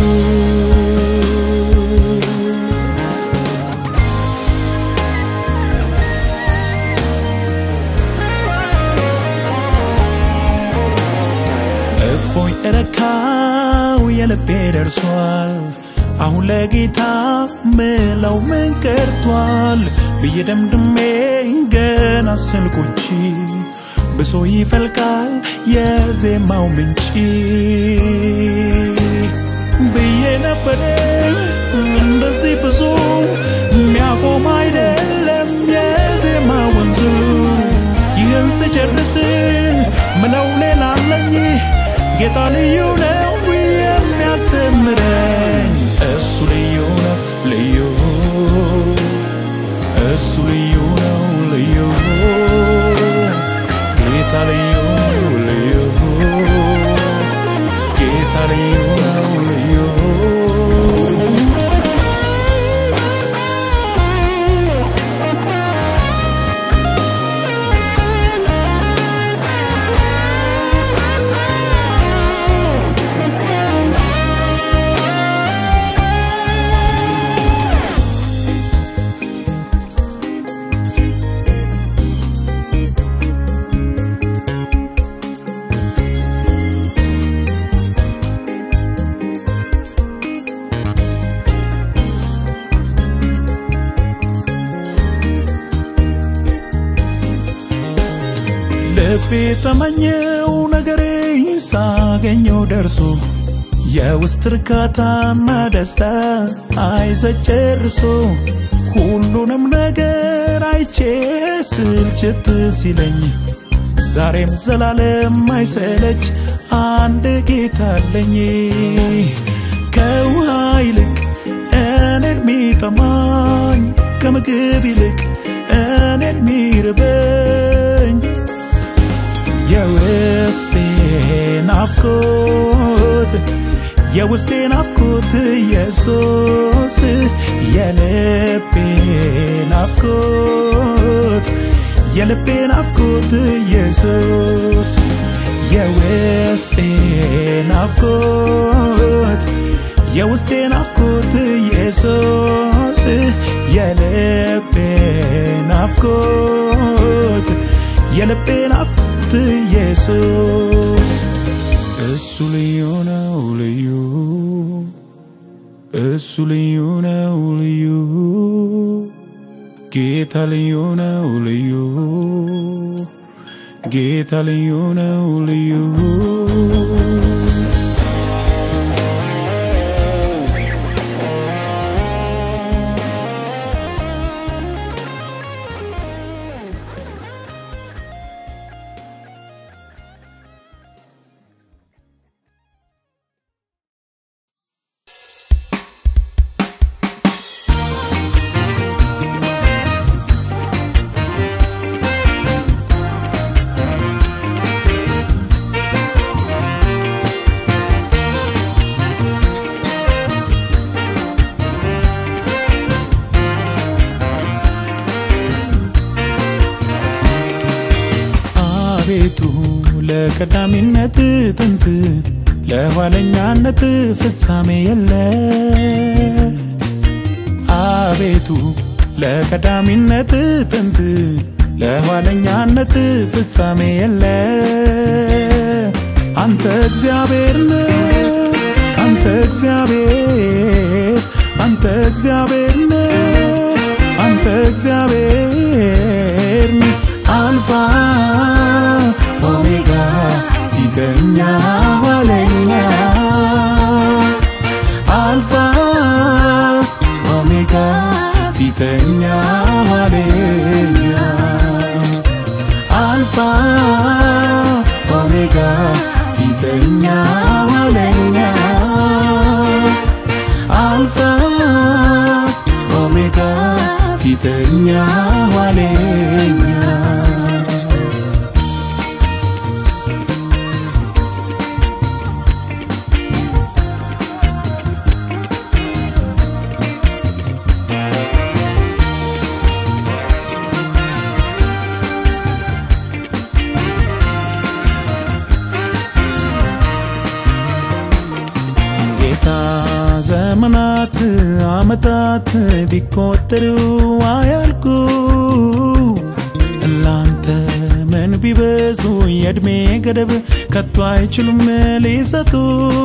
እፎይ እረካው የልቤ ደርሷል አሁን ለጌታ ምለው ምን ቀርቷል ብዬ ደምድሜ ገና ስልኮች ብሶ ይፈልቃል የዜማው ምንጭ ብዬ ነበረ እንደዚህ ብዙ የሚያቆም አይደለም የዜማ ወንዙ ይህን ስጨርስ ምነው ሌላ አለኝ ጌታ ልዩ ነው የሚያዘምረኝ እሱ ልዩ ነው ልዩ እሱ ልዩ ነው ልዩ ጌታ ልዩ ነው ልዩ ጌታ ልዩ ነው ልዩ ልቤ ተመኘው ነገሬ ሳገኘው ደርሶ የውስጥ እርካታና ደስታ አይሰጥ ጨርሶ ሁሉንም ነገር አይቼ ስልችት ሲለኝ ዛሬም ዘላለም አይሰለች አንድ ጌታ አለኝ ከውሃ ይልቅ እኔን ሚጠማኝ ከምግብ ይልቅ እኔን ሚርበኝ የውስጤ ናፍቆት የውስጤ ናፍቆት ኢየሱስ የልቤ ናፍቆት የልቤ ናፍቆት ኢየሱስ የውስጤ ናፍቆት የውስጤ ናፍቆት ኢየሱስ የልቤ ናፍቆት የልቤ ናፍቆት ኢየሱስ እሱ ልዩ ነው ልዩ እሱ ልዩ ነው ልዩ ጌታ ልዩ ነው ልዩ ጌታ ልዩ ነው ልዩ አቤቱ ለቀዳሚነት ጥንት ለኋለኛነት ፍጻሜ የለ አቤቱ ለቀዳሚነት ጥንት ለኋለኛነት ፍጻሜ የለ አንተ እግዚአብሔር ነህ አንተ እግዚአብሔር አንተ እግዚአብሔር ነህ አንተ እግዚአብሔር ነህ አልፋ ኦሜጋ ፊተኛ ኋለኛ አልፋ ኦሜጋ ፊተኛ ኋለኛ አልፋ ኦሜጋ ፊተኛ ኋለኛ አልፋ ኦሜጋ ፊተኛ ኋለኛ ጌታ ዘመናት አመታት ቢቆጠሩ አያልቁ ላንተ ምን ቢበዙ የእድሜ ገደብ ከቶ አይችሉም ሊሰጡ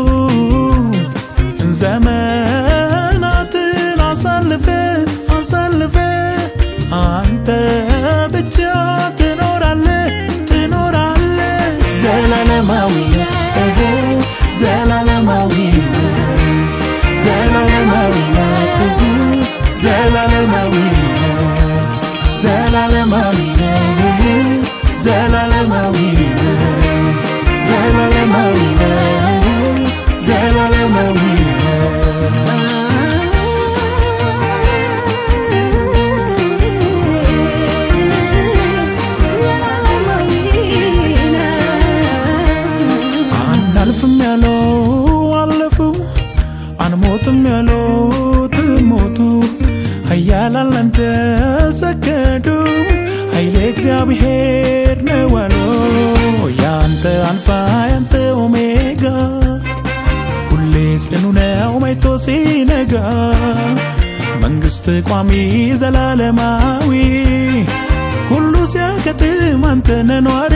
ዘመናትን አሳልፈ አሳልፈ አንተ ብቻ ትኖራለ ትኖራለ ዘላለማዊ ነህ ዘላለማዊ ነህ ዘላለማዊ ነህ ዘላለማዊ ነህ ዘላለማዊ ነህ ዘላለማዊ ነህ ዘላለማዊ ነህ ዘላለማዊ አናልፍም ያለው አለፉ አንሞትም ያለው ትሞቱ ኃያላን ላንተ ሰገዱ ኃይሌ እግዚአብሔር ነው አሉ ያንተ አልፋ ያንተ ኦሜጋ ሁሌ ጽኑ ነው መይቶ ሲነጋ መንግሥት ቋሚ ዘላለማዊ ሁሉ ሲያከትም አንተ ነህ ኗሪ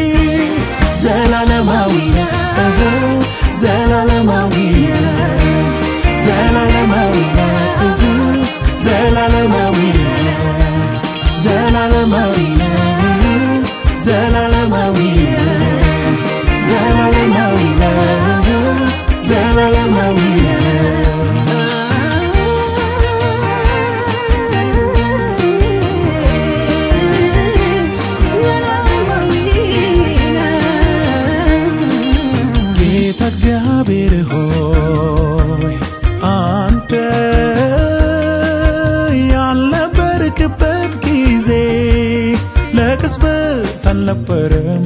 ዘላለማዊ ነህ ዘላለማዊ ነህ ዘላለማዊ ነህ ዘላለማዊ ነህ ዘላለማዊ ነህ ዘላለማዊ ዘላለማዊ ጌታ እግዚአብሔር ሆይ አንተ ያልነበርክበት ጊዜ ለቅጽበት አልነበረም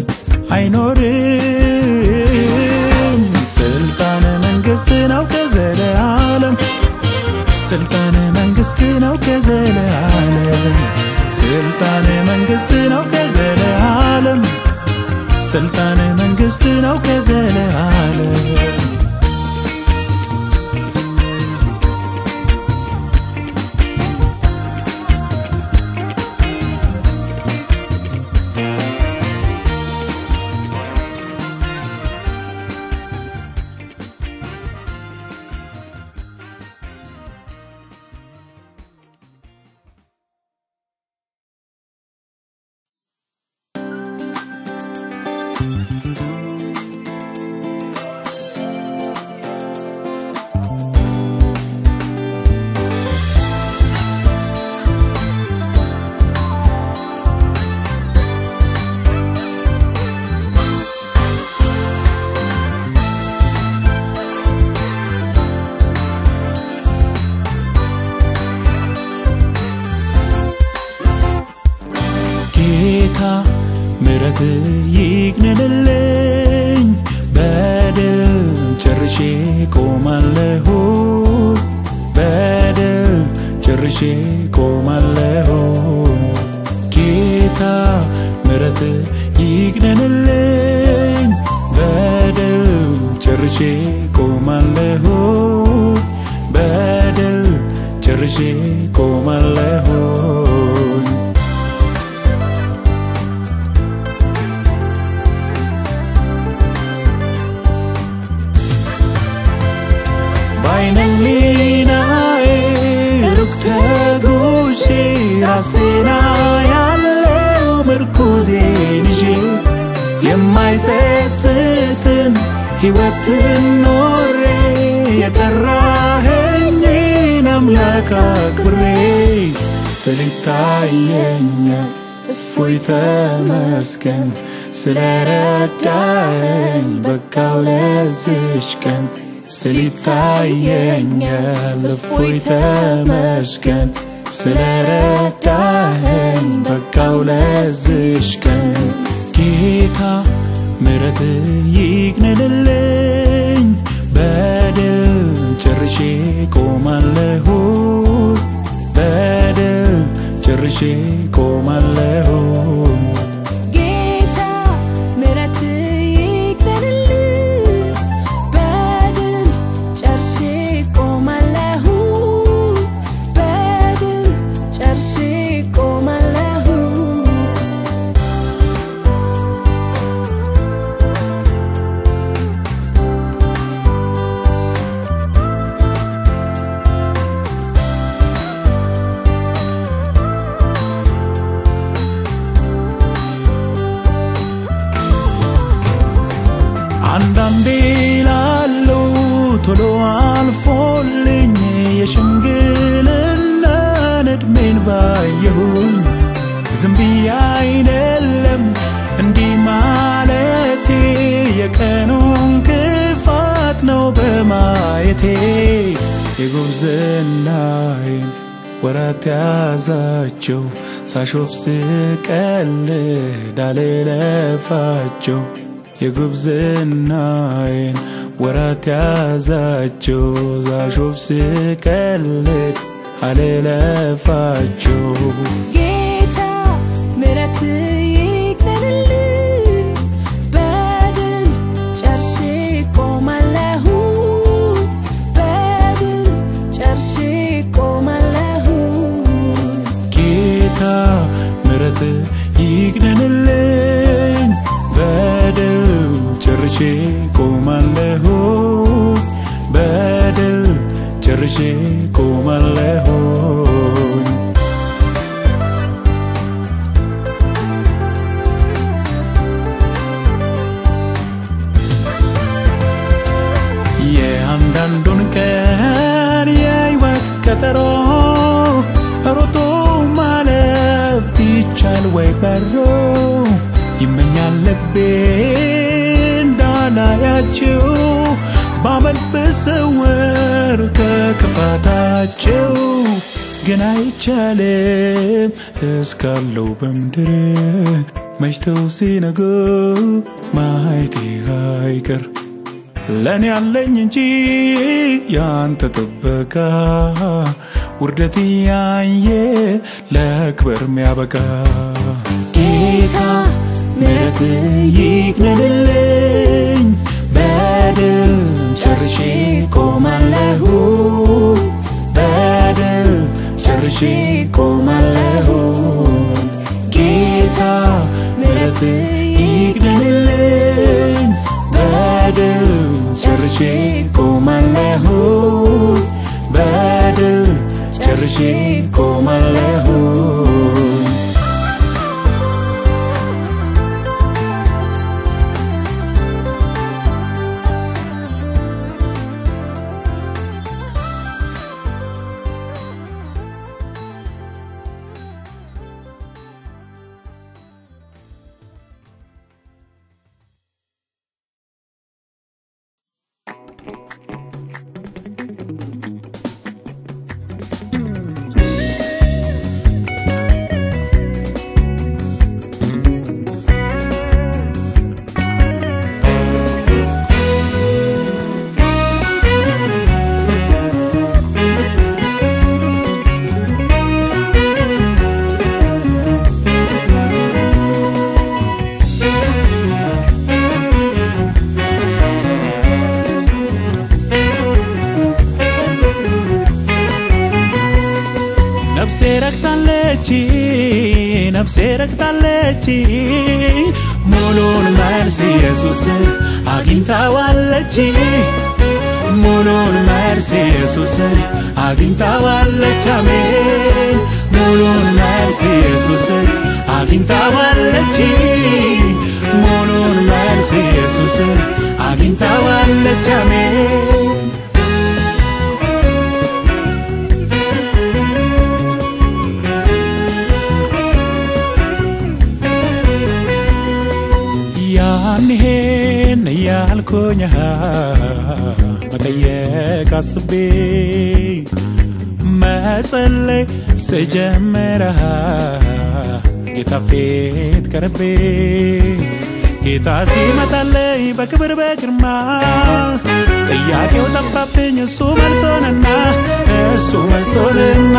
አይኖርም ስልጣን መንግስት ነው ከዘለዓለም ስልጣን መንግስት ነው ከዘለዓለም ስልጣን መንግስት ነው ከዘለዓለም ስልጣን መንግስት ነው ከዘለዓለም ጌታ ምረት ይግነንልኝ በድል ጨርሼ ቆማለሁ በድል ጨርሼ ቆማለሁ ጌታ ምረት ይግነንልኝ በድል ጨርሼ ቆማለሁ በድል ጨርሼ ቆማለሁ ባይነሊናዬ ሩቅ ተጉዤ ራሴና ያለው ምርኩዜን ይዤ የማይጸጽትን ሕይወትን ኖሬ የጠራኸኝን አምላክ አክብሬ ስልታየኛል እፎይ ተመስገን ስለረዳኸኝ በቃው ለዝች ቀን ስሊታየኛል እፎይ ተመስገን ስለረዳኸኝ በቃው ለዝሽ ቀን ጌታ ምረት ይግነንልኝ በድል ጨርሼ ቆማለሁ በድል ጨርሼ ቆማለሁ ጌታ ምረት ይግደልልኝ በድል ጨርሼ ቆማለሁ በድል ጨርሼ ቆማለሁ አንዳንዴ ላለው ቶሎ አልፎልኝ የሽምግልናን ዕድሜን ባየሁኝ ዝም ብዬ አይደለም እንዲህ ማለቴ የቀኑን ክፋት ነው በማየቴ የጉብዝናዬን ወራት ያዛቸው ሳሾፍ ስቀልድ አልለፋቸው የጉብዝናዬን ወራት ያዛቸው ዛሾፍ ስቀልድ አልለፋቸው ጌታ ምረት ይግደልልኝ በድል ጨርሼ ቆማለሁ በድል ጨርሼ ቆማለሁ ጌታ ምረት ይግነንልኝ በድል ጨርሼ ቆማለሁ በድል ጨርሼ ቆማለሁ የአንድ እያንዳንዱን ቀን የህይወት ቀጠሮ ሮጦ ማለፍ ቢቻል ወይ በሮ ይመኛል ልቤ እንዳላያቸው ባመልጥ ብሰወር ከክፋታቸው ግን አይቻልም እስካለው በምድር መሽተው ሲነጉ ማየቴ አይቀር ለእኔ ያለኝ እንጂ ያንተ ጥበቃ ውርደት ያየ ለክብር ሚያበቃ ጌታ ምሕረት ይቅለልልኝ በድል ጨርሼ ቆማለሁ በድል ጨርሼ ቆማለሁ ጌታ ምሕረት ይቅለልልኝ በድል ጨርሼ ቆማለሁ በድል ጨርሼ ቆማለሁ ነፍሴ ረክታለች ነፍሴ ረክታለች ሙሉን መልስ ኢየሱስ አግኝታዋለች ሙሉን መልስ ኢየሱስ አግኝታዋለች አሜን ሙሉን መልስ ኢየሱስ አግኝታዋለች ሙሉን መልስ ኢየሱስ አግኝታዋለች አሜን ያንሄን እያልኩኝ መጠየቅ አስቤ መጸለይ ስጀምር ጌታ ፊት ቀርቤ ጌታ ሲመጣለይ በክብር በግርማ ጥያቄው ጠፋብኝ እሱ መልሶንና እሱ መልሶንና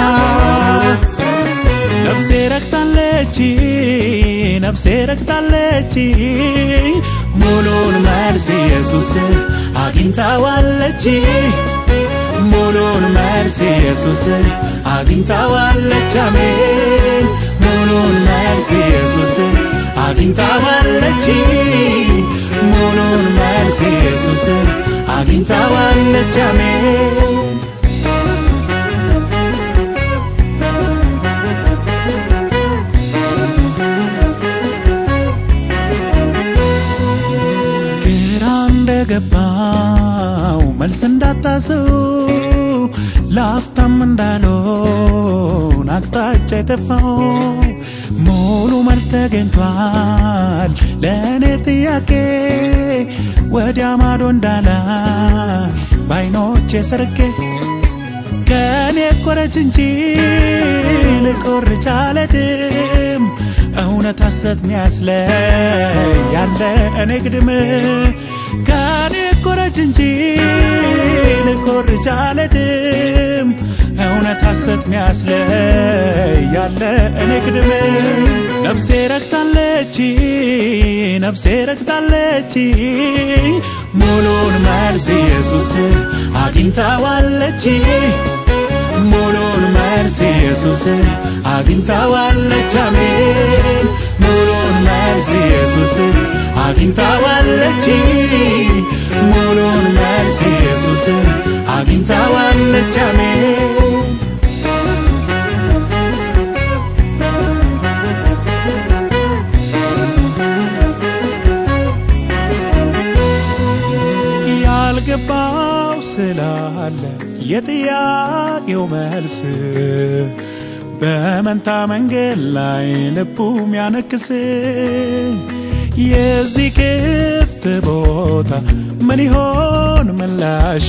ነፍሴ ረክታለች ነፍሴ ረክታለች ሙሉን መልስ ኢየሱስ አግኝታዋለች ሙሉን መልስ ኢየሱስ አግኝታዋለች አሜን ሙሉን መልስ ኢየሱስ አግኝታዋለች ሙሉን መልስ ኢየሱስ አግኝታዋለች አሜን ግራ እንደገባው መልስ እንዳታሰው ላፍታም እንዳልሆን አቅጣጫ የጠፋው ሙሉ መልስ ተገኝቷል ለእኔ ጥያቄ ወዲያ ማዶ እንዳላ በአይኖቼ ሰርቄ ከእኔ ቆረች እንጂ ልቆርጭ አልሄድም እውነት ሐሰት ሚያስለይ ያለ እኔ ግድም ከእኔ ቆረች እንጂ ልቆርጭ አልሄድም እውነት ሐሰት ሚያስለይ ያለ እኔ ግድም ነፍሴ ረክታለች ነፍሴ ረክታለች ሙሉን መልስ ኢየሱስ አግኝታዋለች ሙሉን መልስ ኢየሱስ አግኝታዋለች አሜን ሙሉን መልስ ኢየሱስ አግኝታዋለች ሙሉን መልስ ኢየሱስ አግኝታዋለች አሜን ያልገባው ስላለ የጥያቄው መልስ በመንታ መንገድ ላይ ልቡም ያነክስ የዚህ ክፍት ቦታ ምን ይሆን ምላሹ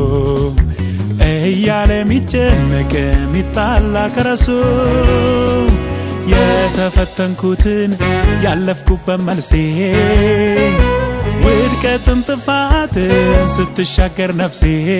እያለ የሚጨነቅ የሚጣላ ከረሱ የተፈተንኩትን ያለፍኩበት መልሴ ውድቀትን ጥፋትን ስትሻገር ነፍሴ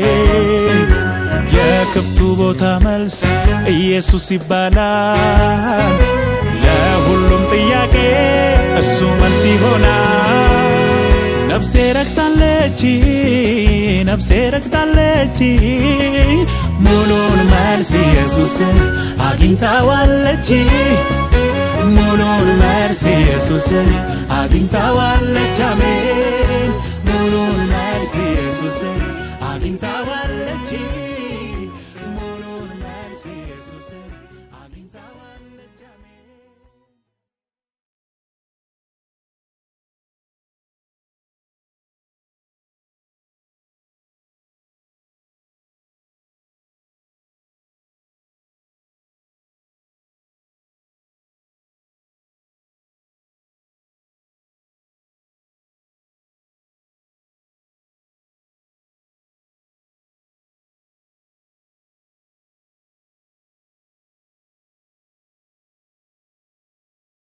የክፍቱ ቦታ መልስ ኢየሱስ ይባላል። ለሁሉም ጥያቄ እሱ መልስ ይሆናል። ነፍሴ ረክታለች፣ ነፍሴ ረክታለች፣ ሙሉን መልስ ኢየሱስን አግኝታዋለች። ሙሉን መልስ ኢየሱስን አግኝታዋለች። አሜን። ሙሉን መልስ ኢየሱስን አግኝታዋ